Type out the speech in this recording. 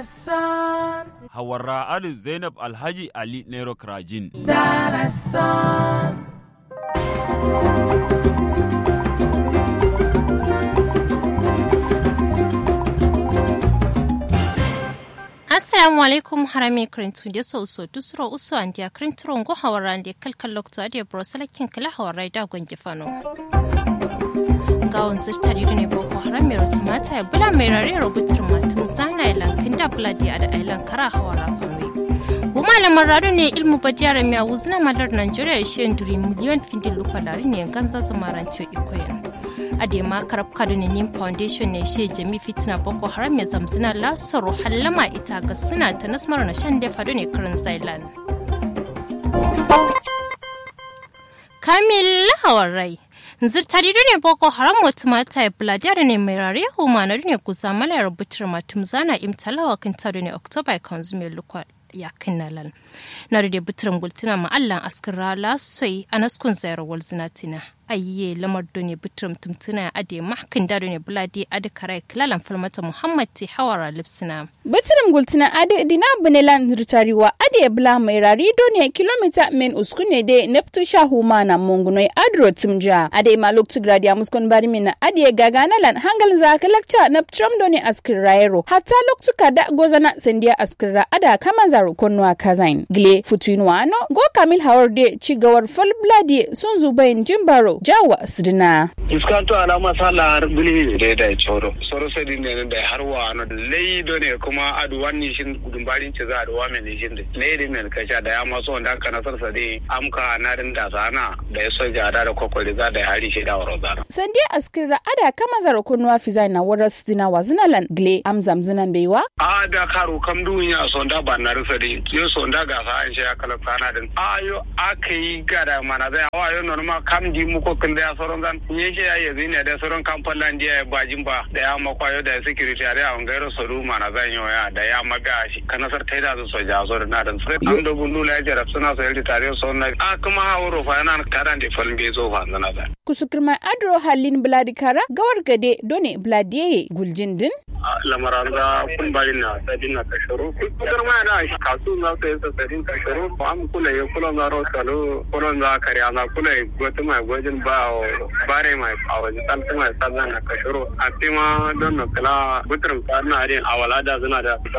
Darasan, Hawarra Adu Zainab Alhaji Ali Nero Krajin. Darasan. assalamu alaikum harami krintu de so so dusro uso andia krintro ngo hawarande kalkal lokto ade brosalakin kala hawarai da gonge fano gawon sirtari ne boko haram mai rotumata ya bula mai rare rubutar matum sana ilan kinda bula di ada ilan kara hawara fanwe bu malamin rado ne ilmu badiyar mai wuzna malar nigeria ya shi duri miliyon findin lukwalari ne ganza zamarantiyo ikoyin ade ma karab kado ne nim foundation ne she jami fitina boko haram ya zamzina lasaro hallama ita ga suna ta nasmar na shan defa ne karin zailan kamil hawarai zirtari ne boko haram wata mata ya buladiyar ne mai rare humanar ne kusa mala rubutar matum zana imtalawa kan taro ne oktoba kan zume lukwa ya kinnalan na rade butirin gultuna ma'allan askin rala soi a naskun zayar walzinatina ayye lamar ne bitirim tumtuna ade mahkin da ne buladi ade karai kilalan falmata muhammad ti hawara lipsina bitirim gultuna ade dina bunelan ritariwa ade bula mai rari ne kilomita men uskune de neptu shahu mana mongunoi adro timja ade ma loktu gradia muskon bari mina ade gaganalan hangal za kalakta neptram done askin raero hatta loktu kada gozana sendia askira ada kama zaro konwa kazain gle futuinwa ano go kamil hawarde cigawar falbladi sun zubayin jimbaro jawa sidina iskanto alama sala har bili da da choro soro sadi ne da har wa no lei do ne kuma adu wani shin gudumbarin ce za a duwa mai shin da lei din ne kasha da ya maso wanda kana sar sadi amka na din da sana da ya soja da da kokori za da hari shi da waro zara sandi askira ada kama zaro kunwa fiza na wara sidina wazinalan gle amzam zinan beiwa a da karo kam dunya sonda ba na rufe di yo sonda ga sa an shi ya kala sana din ayo akai gada mana da wa yo normal kam di mu ko kin da ya soron zan nye shi ya yanzu ne da sauran kamfanin da ya bajin ba da ya makwayo da security a da gairo soru mana zan yi waya da ya maga shi kanasar ta da su soja so da nadan sai an da gundu la jarab suna so yaldi tare so na a kuma hawo fa yana karan da falin bai zo fa zana da kusukirma adro halin bladikara gawar gade done bladiye guljin din lamaran da kun bari na sadin na kasharo kudar ma da shi kasu na sai sa sadin kasharo am kula ya kula na ro salo kula na kariya na kula gwata mai gwajin ba bare mai awa talta mai sabon na kasharo a tima don na kala buturin tsarin a wala da suna da